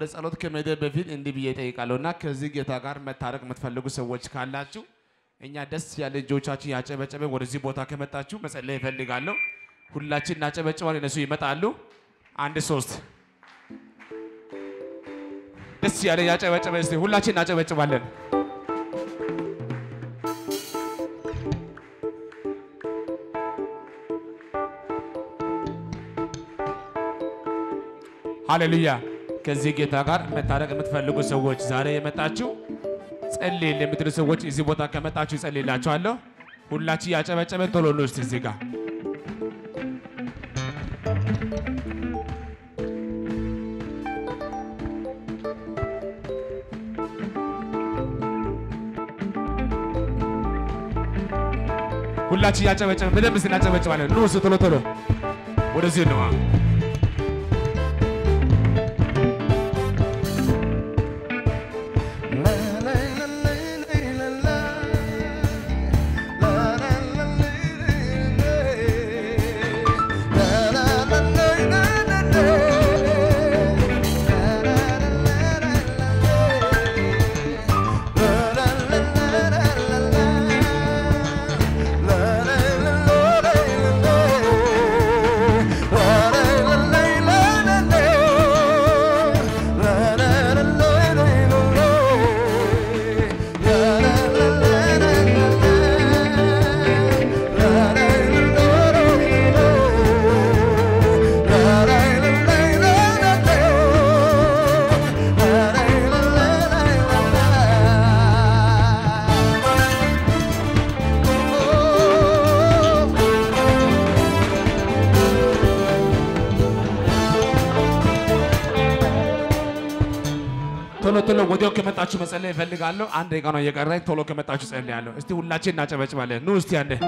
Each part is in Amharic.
ጸሎት ከመሄድ በፊት እንዲህ ብዬ እጠይቃለሁ እና ከዚህ ጌታ ጋር መታረቅ የምትፈልጉ ሰዎች ካላችሁ እኛ ደስ ያለ እጆቻችን ያጨበጨበን ወደዚህ ቦታ ከመጣችሁ መጸለይ ይፈልጋለሁ። ሁላችን እናጨበጭባለን፣ እነሱ ይመጣሉ። አንድ ሶስት ደስ ያለ ያጨበጨበ እስቲ ሁላችን እናጨበጭባለን። ሃሌሉያ። ከዚህ ጌታ ጋር መታረቅ የምትፈልጉ ሰዎች ዛሬ የመጣችሁ ጸልይ የምትሉ ሰዎች እዚህ ቦታ ከመጣችሁ ይጸልይላችኋለሁ። ሁላችን ያጨበጨበን ቶሎ ነው እስቲ እዚህ ጋር ሁላችን ያጨበጨበን በደንብ ስናጨበጭባለን። ኑ ቶሎ ቶሎ ወደዚህ ነው። ቶሎ ቶሎ ወዲያው ከመጣችሁ መጸለይ እፈልጋለሁ። አንድ ደቂቃ ነው እየቀረኝ። ቶሎ ከመጣችሁ ጸልያለሁ። እስቲ ሁላችን እናጨበጭባለን። ኑ እስቲ አንዴ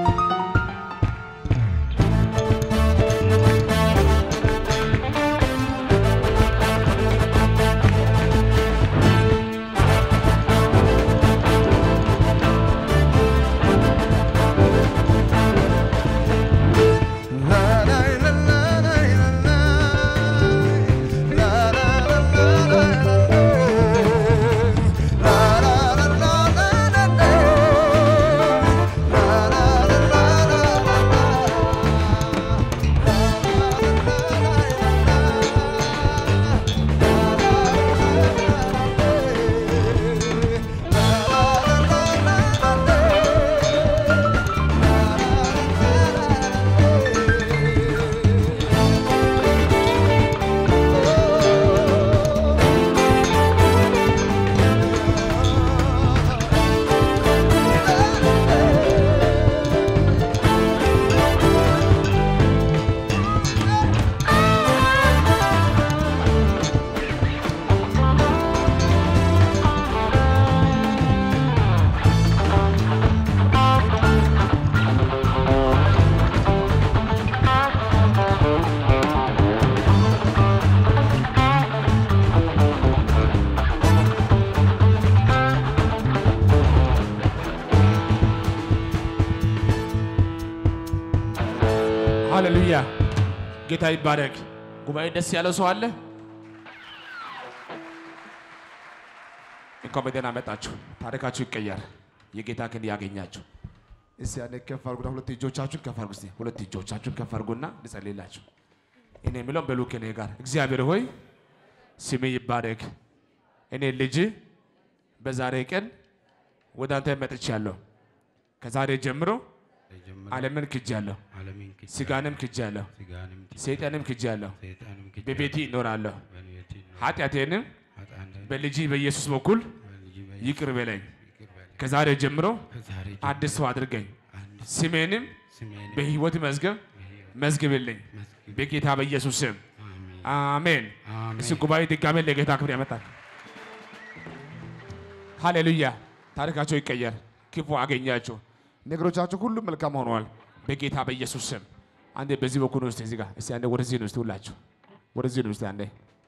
ሃሌሉያ ጌታ ይባረክ። ጉባኤ ደስ ያለው ሰው አለ? እንኳን በደህና መጣችሁ። ታሪካችሁ ይቀየር። የጌታ ክንድ ያገኛችሁ። እስቲ ያኔ ከፍ አድርጉና ሁለት እጆቻችሁን ከፍ አድርጉ። እስቲ ሁለት እጆቻችሁን ከፍ አድርጉና ልጸልይላችሁ። እኔ የምለው በሉ ከኔ ጋር እግዚአብሔር ሆይ ስሜ ይባረክ። እኔ ልጅ በዛሬ ቀን ወደ አንተ መጥቻለሁ። ከዛሬ ጀምሮ ዓለምን ክጃለሁ፣ ዓለምን ክጃለሁ፣ ስጋንም ክጃለሁ፣ ሥጋንም ክጃለሁ፣ ሰይጣንም ክጃለሁ። ሰይጣንም ክጃለሁ፣ በቤቴ ይኖራለሁ። በቤቴ እኖራለሁ። ኃጢአቴንም ኃጥአንን በልጅ በኢየሱስ በኩል በልጅ በኢየሱስ ይቅር በለኝ። ይቅር በለኝ። ከዛሬ ጀምሮ ከዛሬ አዲስ ሰው አድርገኝ። አንድ ስሜንም ስሜን በሕይወት መዝገብ መዝግብልኝ መዝግብ። በጌታ በኢየሱስ ስም አሜን። አሜን። አሜን። እሱ ጉባኤ ድጋሜ ለጌታ ክብር ያመጣል። ሃሌሉያ። ታሪካቸው ይቀየር። ክፉ አገኛቸው። ነገሮቻቸው ሁሉ መልካም ሆነዋል በጌታ በኢየሱስ ስም። አንዴ በዚህ በኩል ውስጥ እዚህ ጋር እስቲ አንዴ ወደዚህ ነው እስቲ ሁላችሁ ወደዚህ ነው እስቲ አንዴ